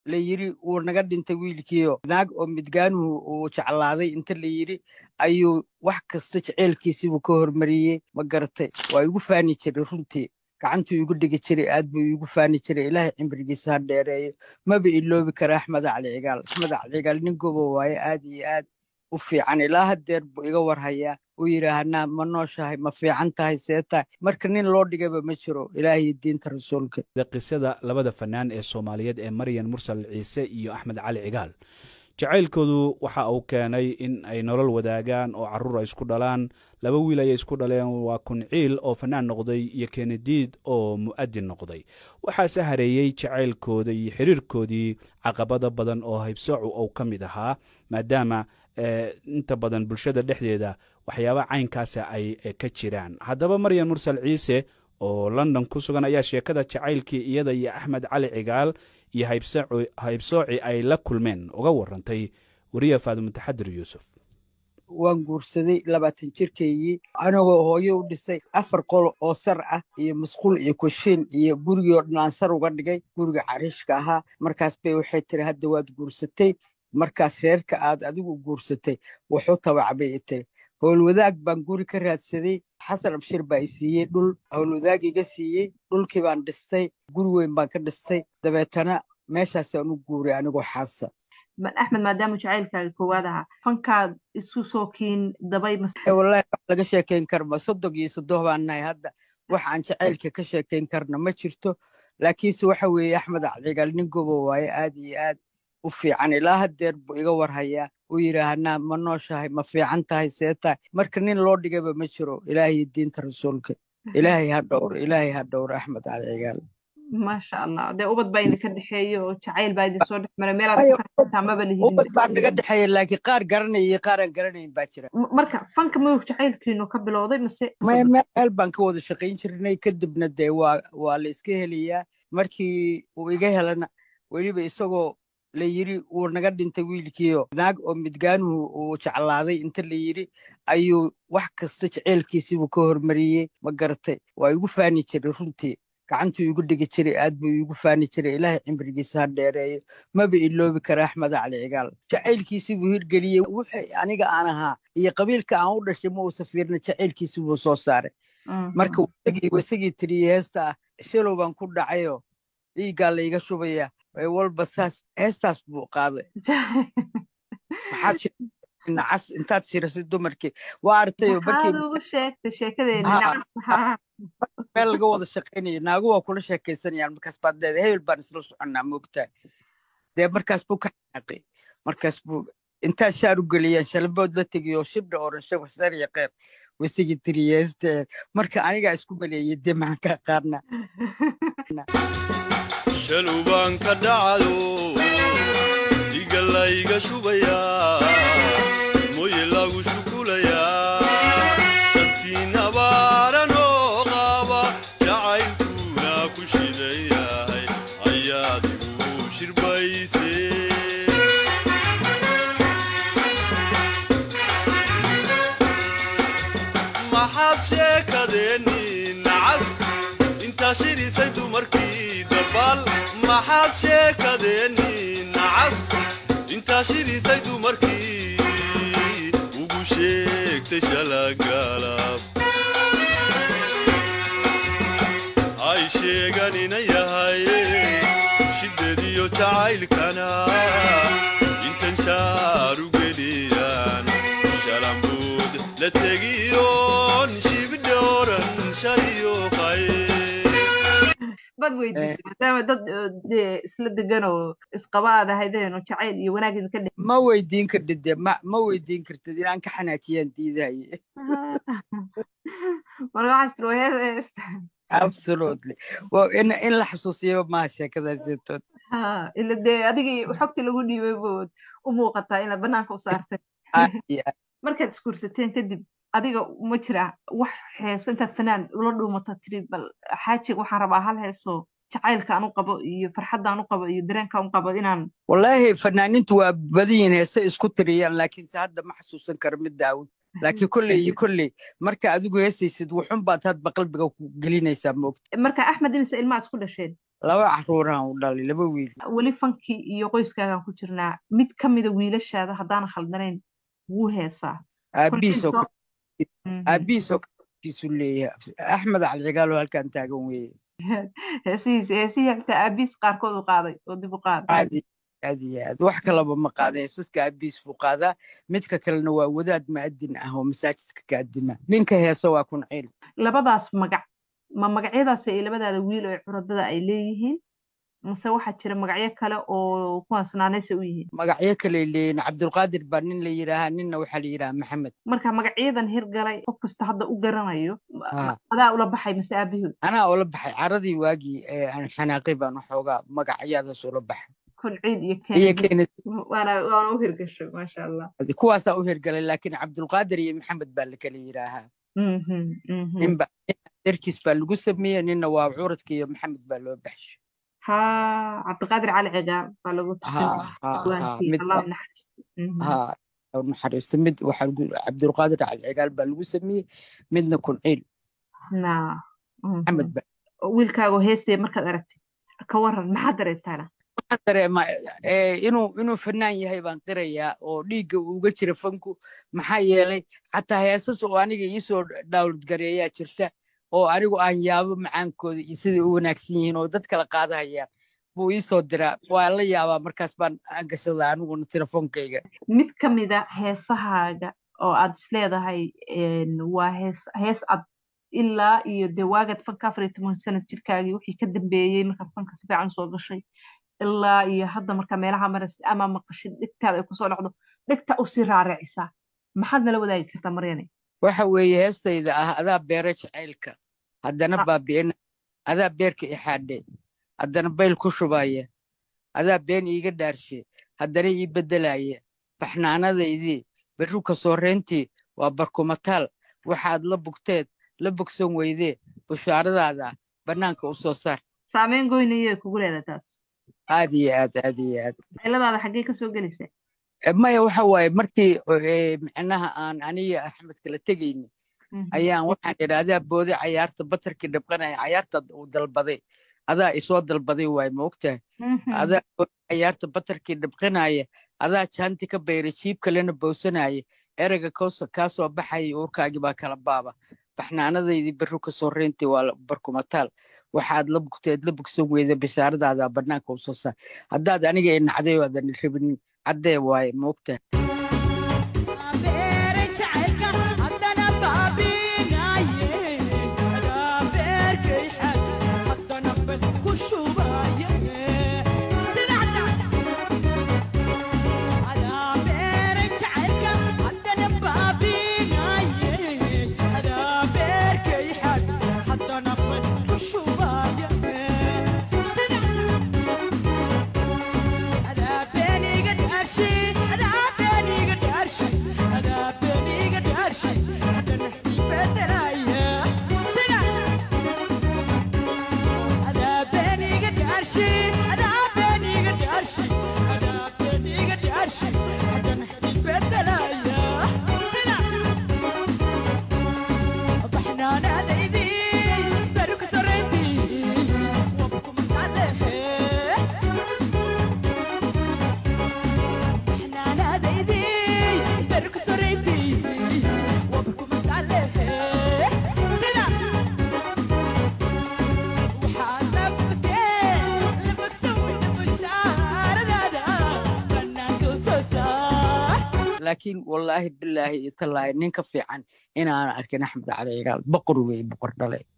la yiri wuu naga dhintay wiilkiio naag oo midgaanuhu uu jeclaaday inta la yiri ayuu wax kasta jeceylkiisiibuu ka hormariyey ma garatay waa igu faani jiray runtii gacantuu igu dhigi jiray aad buu iigu faani jiray ilaahay cimrigiisa ha dheereeyo maba iloobi kara axmed cali cigaal axmed cali cigaal nin gobo waaye aad iyo aad u fiican ilaa haddeer buu iga warhayaa uu yidhaahanaa ma nooshahay ma fiican tahay see tahay marka nin loo dhigayba ma jiro ilaahiyo diinta rasuulka qisada labada fanaan ee soomaaliyeed ee maryan mursal ciise iyo axmed cali cigaal jacaylkoodu waxa uu keenay in ay nolol wadaagaan oo carruur ay isku dhalaan laba wiil ayay isku dhaleen waa kunciil oo fanaan noqday iyo kenediid oo mu'adin noqday waxaase hareeyey jacaylkooda iyo xiriirkoodii caqabado badan oo haybsoocu uu ka mid ahaa maadaama inta badan bulshada dhexdeeda waxyaaba caynkaasa ay ka jiraan haddaba maryan mursal ciise oo london ku sugan ayaa sheekada jacaylkii iyada iyo axmed cali cigaal iyo haybsooci ay la kulmeen uga warantay weriya faadimo taxadir yuusuf waan guursaday labaatan jirkaygii anagoo hooyo u dhisay afar qol oo sar ah iyo musquul iyo kushiin iyo gurigii oo dhan aan sar uga dhigay guriga cariishka ahaa markaas bay waxay tiri hadda waad guursatay markaas reerka aad adigu guursatay wuxuu tabacbay tiri howlwadaag baan guri ka raadsaday xasan abshir baa i siiyey dhul howlwadaag iga siiyey dhulkii baan dhistay guri weyn baan ka dhistay dabeetana meeshaasaan u guuray anigoo xaasa axmed maadaama jacaylkaaga koowaad ahaa fankaad isu soo kiin dabay wallahi wax laga sheekayn karma soddog iyo soddoh baan nahay hadda wax aan jacaylka ka sheekayn karna ma jirto laakiinse waxa weeye axmed acdigaal nin gobo waaye aad iyo aad u fiican ilaa haddeer buu iga warhayaa uu yidhaahanaa ma nooshahay ma fiican tahay see tahay marka nin loo dhigayba ma jiro ilaahiyo diinta rasuulka ilaahay ha dhowro ilaahay ha dhowro axmed cali cigaal maasha allah dee ubad baa idinka dhexeeyo oo jacayl baa idin soo dhex maray meelaad maba ubad baa naga dhexeeya laakiin qaar garanaya iyo qaar aan garanayn baa jira marka fanka mawg jacaylkiinu ka bilowday mise maya meel baan ka wada shaqayn jirnay kadibna dee waa waa la iska helayaa markii uu iga helana weliba isagoo la yiri wuu naga dhintay wiilkiio naag oo midgaanuhu uu jeclaaday inta la yiri ayuu wax kasta jeceylkiisiibuu ka hormariyey ma garatay waa igu faani jiray runtii gacantuu igu dhigi jiray aad buu iigu faani jiray ilaahay cimrigiisa ha dheereeyo maba iloobi kara axmed cali cigaal jacaylkiisii buu hirgeliyey wuxuu aniga aan ahaa iyo qabiilka aan u dhashay ma uusa fiirna jacaylkiisii buu soo saaray marka isagii tiriye heesta ah shilow baan ku dhacayo dhiiggaa layga shubaya walba saas heestaas buu qaaday maxaad nacas intaad shirasay dumarkii waa artayo meel laga wada shaqaynaya naagu waa kula sheekaysanayaan markaas baad leedahay hebel baan isla soconnaa moogtaa dee markaas buu ka xanaaqay markaas buu intaad shaar u geliyaan shalabood la tegiyo shibdha oranshe waxsar iyo kheer wasigii tiriyeeste marka anigaa isku maleeyey dee maxaan kaa qaarna shalubaan ka dhacayo dhiga layga shubayaa moye lagu shukulayaa shantiin abaaranoo qaaba jacaylkuna ku shidan yahay ayaad igu shirbayse maxaad sheekadeenni nacas intaa shirisay dumarkii dabaal maxaad sheekadeenni nacas intaa shirisay dumarkii ugu sheegtay shalagaalab hay sheeganina yahay shiddeediyo jacaylkana intan shaaru geliyaan shalambuud la tegiyoon shibidhooran shariyo bad weydiisay maadaama dad dee isla degan oo isqaba aad ahaydeen oo jacayl iyo wanaag idinka dhex ma weydiin kartid dee ma ma weydiin kartid inaan ka xanaajiyaan diidaye marka waxaas tiri waa hees heesta absolutely in in la xasuusiyaba maaha sheekadaasitood ila dee adigii xogtii lagu dhiibay bood u muuqataa inaad banaanka u saartay markaad isguursateen kadib adiga ma jira wax heeso intaad fanaan ula dhuumata tiri bal xaajiga waxaan rabaa hal heesoo jacaylka aan u qabo iyo farxadda aan u qabo iyo dareenka aan u qabo inaan wallaahi fanaanintu waa badanyihin heese isku tiriyaan laakiinse hadda ma xasuusan karo mid daawin laakiin kolley iyo kolley marka adigu heesaysid wuxun baad hadba qalbiga ku gelinaysaa moogta marka axmed imise ilmaad isku dhasheen laba caruuraan u dhalay laba wiil weli fankii iyo qoyskaagaan ku jirnaa mid ka mida wiilashaada haddaan khaldanayn wuu heesaa aabihiisoo Kolkiisoo- aabihiisoo kiisu leeyahay axmed calcigaalo halkan taagan weeye heesihiisa heesihii xitaa aabihiis qaarkood u qaaday oo dib u qaaday aad iyo aad iyo aad wax kalaba ma qaada heesaska aabihiis buu qaadaa midka kalena waa wadaad mu'adin ah oo masaajidka ka adima ninka heesa waa kunciil labadaas magac ma magacyadaas ay labadaada wiil ee curadada ay leeyihiin mase waxaa jira magacyo kale oo kuwaas naanaysa u yihiin magacyo kale leeyihin cabdulqaadir baa nin la yidhaahaa ninna waxaa la yidhahaa maxamed marka magacyadan hirgalay qof kasta hadda u garanayo Ah. adaa ula baxay mase aabahood anaa ula baxay caradii waagii ee aan xanaaqay baan waxoogaa magacyadaas ula baxay kolciid iyo iyo kennedy keenad waana waana u hirgashay maasha allah kuwaasaa u hirgalay laakiin cabdulqaadir iyo maxamed baa la kala yidhaahaa Mhm, mhm. ninba darkiis baa lagu sameeyey ninna waa curadka iyo maxamed baa loo baxshay ha cabdiqaadir cali cigaar baa lagu ha ha ha tukanay mid allah naxariisto Mhm. ha u naxariisto mid waxaa lagu- cabdulqaadir calcigaal baa lagu sameeyey midna kunciil na mhm. maxamed baa wiilkaago heestee markaad aragtid ka waran maxaa dareentaana waxaan dareemaa eh, inuu inuu fanaan yahay baan qirayaa oo dhiigga uu uga jira fanku maxaa yeelay xataa heesas oo aniga iisoo dhawlad gareeyaa jirta oo anigu aan yaabo macaankooda iyo siday u wanaagsan yihiin oo dad kala qaadahayaan buu iisoo diraa waa la yaabaa markaas baan aan gashadaa aniguna telefoonkayga mid ka mida heesahaaga oo aad isleedahay een, waa hees hees ad ilaa iyo dee waagaad fanka afar iyo toban sanad jirkaagii wixii ka dambeeyey markaad fanka si fiican soo gashay ilaa iyo hadda markaa meelaha maraysid ama maqashid dhegtaada ay kusoo dhacdo dhegta usii raaracisaa maxaad nala wadaagi kartaa maryane waxa weeye heestayda ah adaa beera jacaylka haddana Ah. baabi'ina adaa beerka ixaadhe haddana bayl ku shubaya adaa been iiga dhaarshe haddana ii beddelaya baxnaanadaydii berruka sooreyntii waa barkumataal waxaad la bugteed la bogsan weydee bushaaradaada bannaanka u soo saar saameyn goynayay kugu leedahay taas aad iyo aad aad iyo aad ciladaada xaggee kasoo gelaysa Eh, maya waxa waaye markii eh, micnaha aan aniga axmed kala tegayni Mhm. ayaan waxaan idhi adaa booday cayaarta batarkii dhibqanaya cayaarta uu dalbaday adaa isoo dalbaday waay ma ogtahay Mhm. adaa booday cayaarta batarkii dhibqanaya adaa jaanti ka bayray jiib kalena bowsanaya ereyga koosa kaa soo baxaya uurkaagii baa kala baaba baxnaanadaydii berru ka soo reyntii waa la- barkumataal waxaad la bugteed la bugsan weyda bishaaradaada bannaanka u soo saar haddaad aniga i nacday oo aadan rabinin caddee waaye ma ogtahay laakiin wallaahi bilaahi iyo tallaahi nin ka fiican inaan arkin axmed cali cigaal boqor weeye boqor dhale